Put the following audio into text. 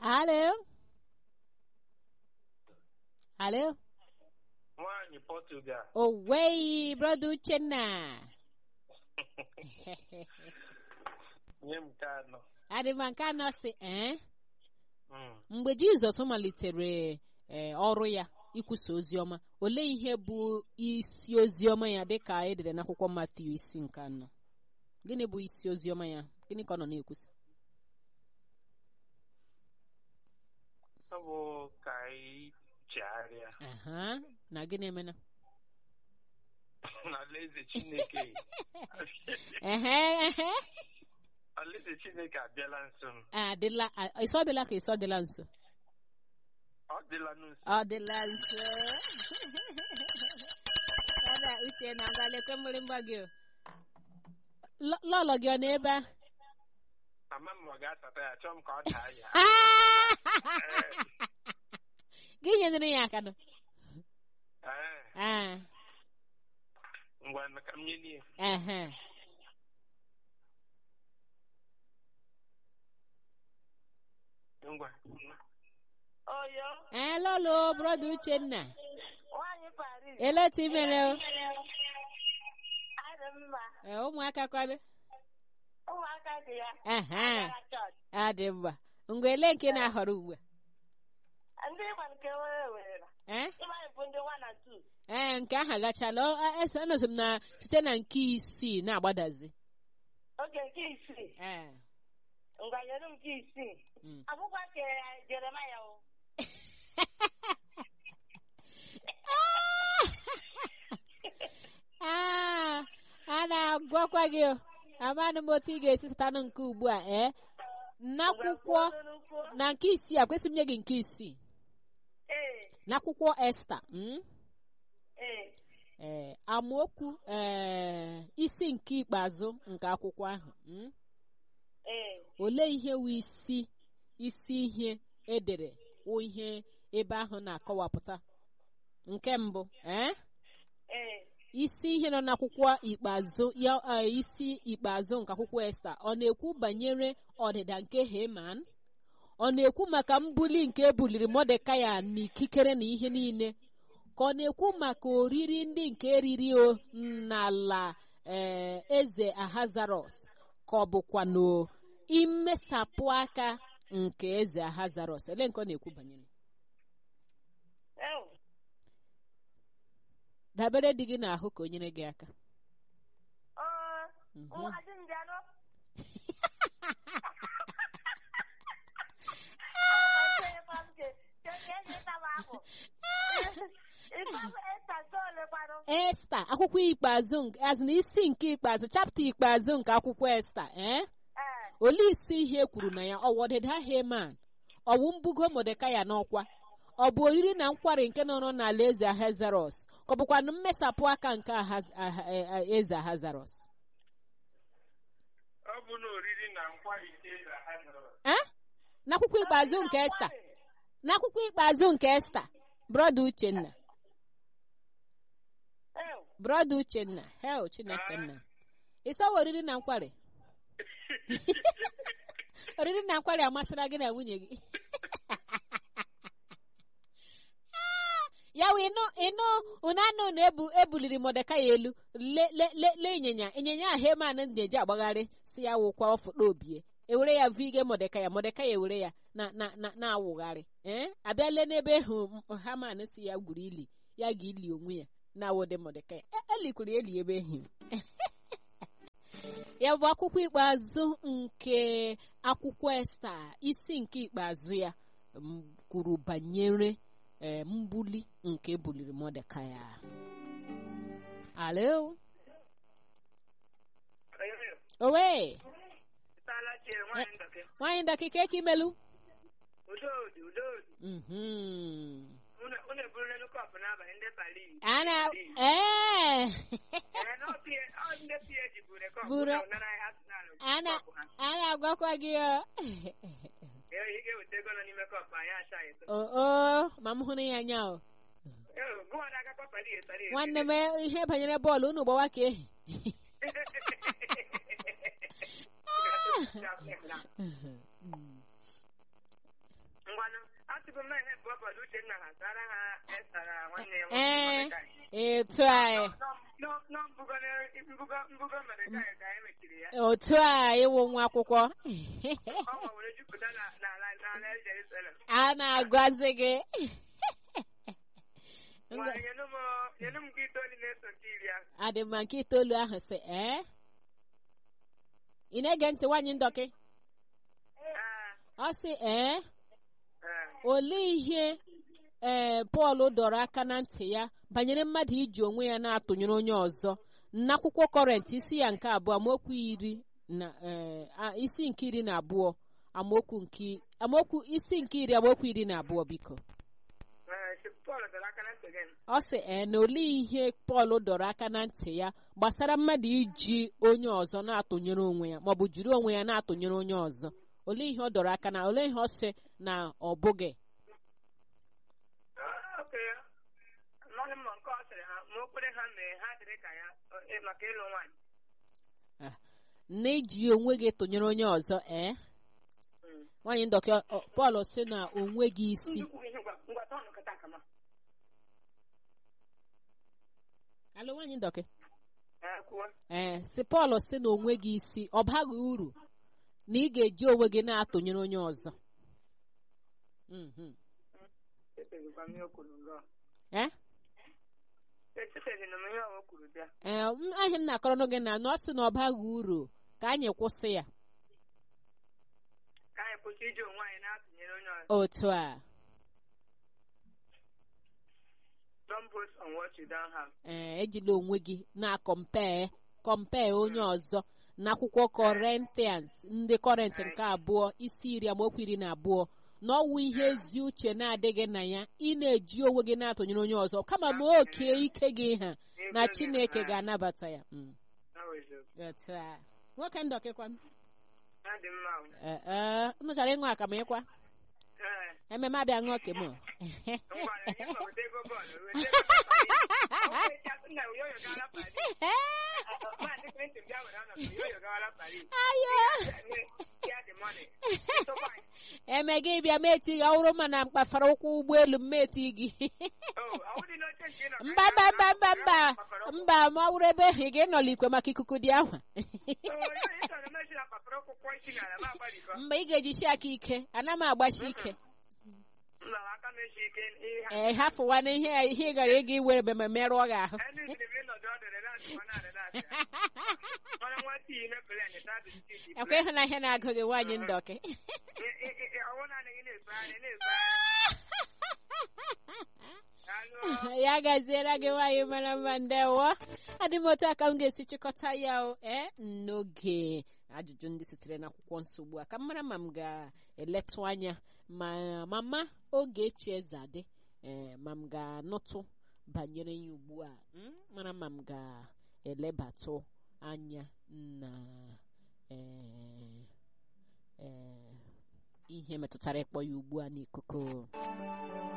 Alo? Alo? Nwaanyị Portugal. Owei, brother Uchenna. Nye m nke anọ. Adị m nke anọ sị, eh? Mm. Mgbe Jizọs malitere eh, ọrụ ya ikwusa ozi ọma, olee ihe bụ isi ozi ọma ya dịka edere n'akwụkwọ Matiu isi nke anọ? Gịnị bụ isi ozi ọma ya? Gịnị ka ọ nọ na-ekwusa? Ọ bụ ka anyị chegharịa Aha, na gịnị emena? n'alaeze Chineke. Ehe, ehe. Alaeze Chineke abịala nso m. Adịla, a- ịsọ dịla ka ịsọ dịla nso? Ọ dịla nso. Ọ dịla nso. Ada uche na ngwa lekwe mgbịrịgba gị o. Lọ- Lọlọ gị ọ n'ebe a? Ama m ọ ga-asata ya chọọ m ka ọ daa ya. Gị nyere ya aka nọ. Ee, Ah, ngwa ka m nyelie. ehe. Ngwa. Oyo, Ee, lọlọ brọda Uchenna. nwaanyị Paris. Eleti mere o. Adị mma. Ee, ụmụaka kwado. Ụmụaka dị ya. Ehe. Agara chọọchị. Adị mma. Ngwa ele nke na-ahọrọ ugbu a? Ndị ịgba nke were were. Eh? Ịmanyị bụ ndị one and two. Ee, nke ahụ agachala. Ọ- a- eso- Anọzi m na site na nke isii na-agbadazi. Oge nke isii. Ee. Ngwa nyere m nke isii. Mm. Akwụkwọ nke Jeremaya o. Ah, a na-agwakwa gị o. amanụ m otu ị ga-esi sụtanụ nke ugbu a ee n'akwụkwọ na nke isii a kwesịrị m nye gị nke isii Ee, n'akwụkwọ esta mm? ee. ee amaokwu ee isi nke ikpeazụ nke akwụkwọ ahụ mm? Ee. olee ihe wụ isi isi ihe edere wụ ihe ebe ahụ na-akọwapụta nke mbụ ee Ee. isi ihe nọ n'akwụkwọ ikpeazụ ya eh, isi ikpeazụ nke akwụkwọ esta ọ na-ekwu banyere ọdịda nke heman ọ na-ekwu maka mbuli nke ebuliri mọdekaya n'ikikere na ihe niile ka ọ na-ekwu maka oriri ndị nke eriri o n'ala eh, eze ahazarọs ka ọ bụkwa na imesapụ aka nke eze ahazarọs ele nke ọ na-ekwu banyere Ew. dabere dị gị n'ahụ ka o nyere gị aka Ọ, Mhm. nwa di m bịa nụ. esta akwụkwọ ikpeazụ nke azụ na isi nke ikpeazụ chapta ikpeazụ nke akwụkwọ esta ee olee isi ihe e kwuru na ya ọwụ ọdịda heman ọwụ mbugo modekaya n'ọkwa ọ bụ oriri na nkwari nke nọrọ n'ala eze ahazarọs ka ọ bụkwa na mmesapụ aka nke Ahaz- Aha- eh, eh, eze ahazarọs Ọ bụ na oriri na nkwari nke eze ha nọrọ. Eh? n'akwụkwọ ikpeazụ nke esta n'akwụkwọ ikpeazụ nke esta brọda uchenna brọda uchenna hel chineke nna ịsawa oriri na nkwari oriri na nkwari amasịra gị na nwunye gị Ah, ya wụ ịnụ ịnụ ụnanụ na ebu ebuliri mọdeka ya elu le le le le ịnyịnya ịnyịnya a heman na-eji agbagharị si ya wụkwa ọfụta obie ewere ya vige mọdeka ya mọdeka ya ewere ya na na na na-awụgharị ee abịa lee n'ebe hụ haman si ya gwuru ili ya ga ili onwe ya na awụdị mọdeka ya E- elikwuru ya eli ebe ehi ya bụ akwụkwọ ikpeazụ nke akwụkwọ esta isi nke ikpeazụ ya m, kwuru banyere e, mbuli nke ebuliri mọdekai alo owe Ịtala chere nwaanyị ndọke. nwaanyị ndọkịka eke imelu Udodi, udodi. Mhm. Unu unu eburula nnukwu ọpụ n'abalị ndị Paris. ana Paris. ee Ee, na ọ pie- ọ ndị PhD buru rekọd Buru- na ọnara ha si n'ala ana kọpụ ha. ana agwakwa gị o Ee, ị ga-eweta ego nọ n'ime kọpụ anyị acha ya eto. o o ma m hụrụ ya anya o Ee, gụwa na-agakwa Paris, Paris. nwanne m ihe banyere bọọlụ unu gbawa ka ehi etu anyị Nọ- nọ mbugo na- mbugo- mbugo mere ka anyị- ka anyị mechiri ya otu a ịwụ nwa akwụkwọ ọ nwere jupụta na- n'ala n'ala Jerusalem a na-agwazi gị Nwa, nyenụ m- nyenụ m nke itoolu na-eso nke iri ahụ adị mma nke itoolu ahụ sị ee ị na-ege ntị nwaanyị ndọkị Ee, ọ sị ee ee. olee ihe ee pọl dọrọ aka na ntị ya banyere mmadụ iji onwe ya na-atụnyere onye ọzọ n'akwụkwọ kọrent isi ya nke abụọ amaokwu iri na ee, a- isi nke iri na abụọ amaokwu nke amaokwu isi nke iri amaokwu iri na abụọ biko Ee, si Pọl dọrọ aka na ntị gị ọ sị ee na olee ihe pọl dọrọ aka na ntị ya gbasara mmadụ iji onye ọzọ na-atụnyere onwe ya maọbụ jiri onwe ya na-atụnyere onye ọzọ olee ihe ọ dọrọ aka na olee ihe ọ sị na ọ bụghị Ah, okay. Amaghị m ma nke ọ sịrị ha ma o kwere ha mee ha dịrị ka ya eh, maka ịlụ nwaanyị na iji onwe gị tụnyere onye ọzọ ee Mm. nwaanyị ndọkị ọ- pọl sị na onwe gị isi Ndị kwuru ihe ngwa ngwa tọọ nkata kama alụ nwaanyị ndọkị Ee, kwuo ee si pọl sị na onwe gị isi ọ baghị uru na ị ga-eji onwe gị na-atụnyere onye ọzọ Mhm. echezikwa m ihe o kwuru ngọ ee echeziri m ihe o kwuru bịa ee m- ahịa m na-akọrọ gị na na ọ sị na ọ baghị uru ka anyị kwụsị ya ka anyị kwụsị iji onwe anyị na-atụnyere onye ọzọ otu a don't boast on what you don't have ee ejila onwe gị na-akọmpee kọmpee onye ọzọ n'akwụkwọ kọrentians ndị kọrent nke abụọ isi iri amaokwu iri na abụọ na ọwụ ihe ezi uche na-adịghị na ya ị na-eji onwe gị na-atụnyere onye ọzọ kama ma oke ike gị ha na chineke ga-anabata ya Mm, That was it. otu a nwoke ndọkịkwa Ha dị mma o. ee ee unu chọrọ ịṅụ akamụ ịkwa Ee, ememe abịa ṅụọ kem ngwara nye ma weta ego bọọlụ weta ego bọọlụ. O wee chasị na Uyoyo gaala Paris. Maazị Clinton bịa were ọnọdụ Uyoyo gaala Paris. ayo Ya dị money. Tụkwa anyị. eme gị bịa meti gị ọhụrụ ma na mkpafara ụkwụ ụgbọelu mmeti gị Oh, ọ wụdị n'oche nke ị nọ ka mba anyị mba mba na-ahụ mba mba kpakọrọ ụkwụ. mba ma ọ wụrụ ebe ahụ ị ga-enọla ikwe maka ikuku dị ahụ Oh, Uyoyo, ị chọrọ mmechi na kpakọrọ ụkwụ kwọ isi n'ala ma agbalịkọ. mgbe ị ga-ejisi aka ike ana m agbachi ike Mba, aka m echi ike ihe ha- ee hafụwa na ihe ihe ị gara ịga iwere ebe ma merụọ gị ahụ Ẹni ìdìbò mi nọdọ ọdọ rẹ láti wọn náà rẹ láti. Ọ̀nà wọn tí ilé pẹ̀lẹ́ ní tábì tí ti ekwe ịhụ na ihe na-agụ gị nwaanyị ndọkị Ọwọ́ náà ní ilé ìgbà rẹ̀ ilé ìgbà rẹ̀. ya gaziere gị nwaanyị mara mma ndewo adị m otu aka m ga-esi chịkọta ya o ee n'oge ajụjụ ndị sitere n'akwụkwọ nsogbu a ka m mara ma m ga-eletụ anya ma mama oge echi eze adị ee ma m ga-anụtụ banyere ya ugbu a mm, mara ma m ga-elebatụ anya na ee ee ihe metụtara ịkpọ ya ugbu a n'ikuku